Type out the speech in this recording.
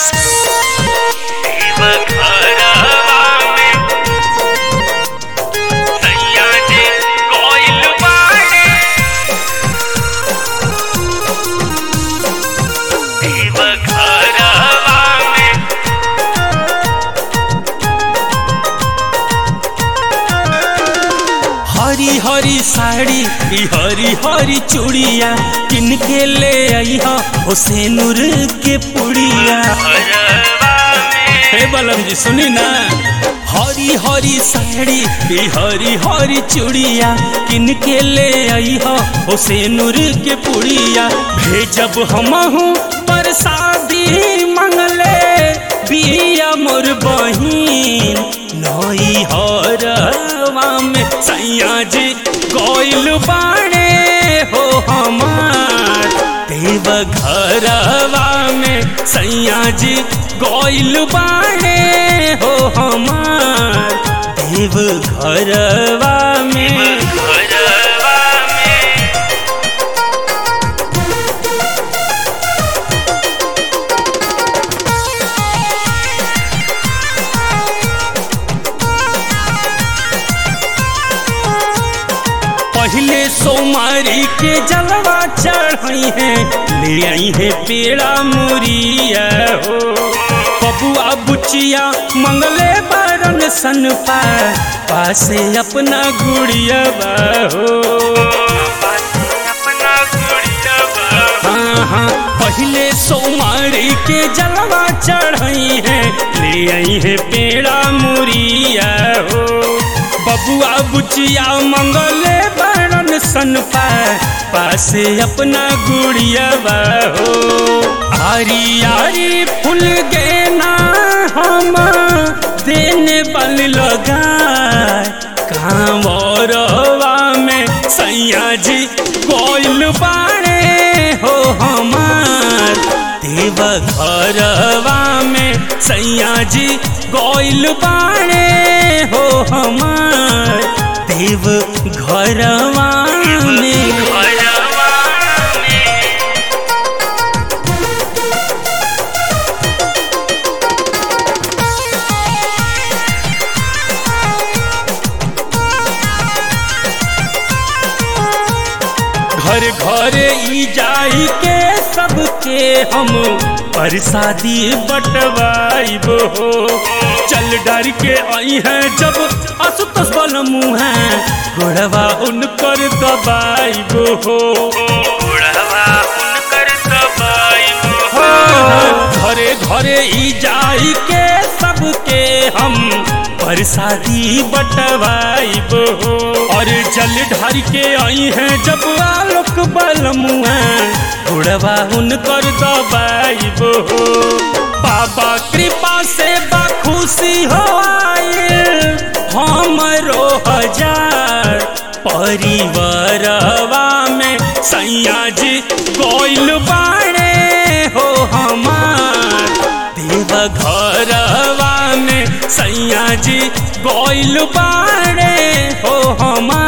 हरी हरी साड़ी ई हरी हरी चूड़िया किन के ले आई हो से नूर के पुड़िया हे बलम जी सुनी ना हरी हरी साड़ी ई हरी हरी चूड़िया किन के ले आई हो से नूर के पुड़िया भेजब हम हूँ पर शादी मंगले बिया मोर बहिन नई हरवा में सैया जी गोइल बाणे हो हमार देव घरवा में सैया जी गोइल बाणे हो हमार देव घरवा में पहले सोमारी के जलवा चढ़ाई है ले आई है पेड़ा मुरिया हो बबुआ बुचिया मंगले बारन सन पा पासे अपना गुड़िया हो हाँ हाँ पहले सोमारी के जलवा चढ़ाई है ले आई है पेड़ा मुरिया हो बबुआ बुचिया मंगले बरन सन पा पासे अपना गुड़िया हो आरी आरी फूल गेना हम देने बल लगा कांवरवा में सैया जी गोइल बाणे हो हमार देव घरवा में सैया जी गोइल बाणे हो हमार देव घरवा में घर घरे ई जाई के सबके हम परसादी बटवाइब हो चल डर के आई है जब असुतस बल मुँह घोड़वा उनकर दबाइब हो घरे घरे ई जाई के सबके हम परसादी बटवाइब हो और जल ढार के आई हैं जब आलोक बल मुँह उड़वा उनकर दबाइब हो बाबा कृपा से बखुशी हो आए हमरो हजार परिवारवा में सैया जी गोइल बाणे हो हमार देव घरवा में सैया जी गोइल बाणे हो हमार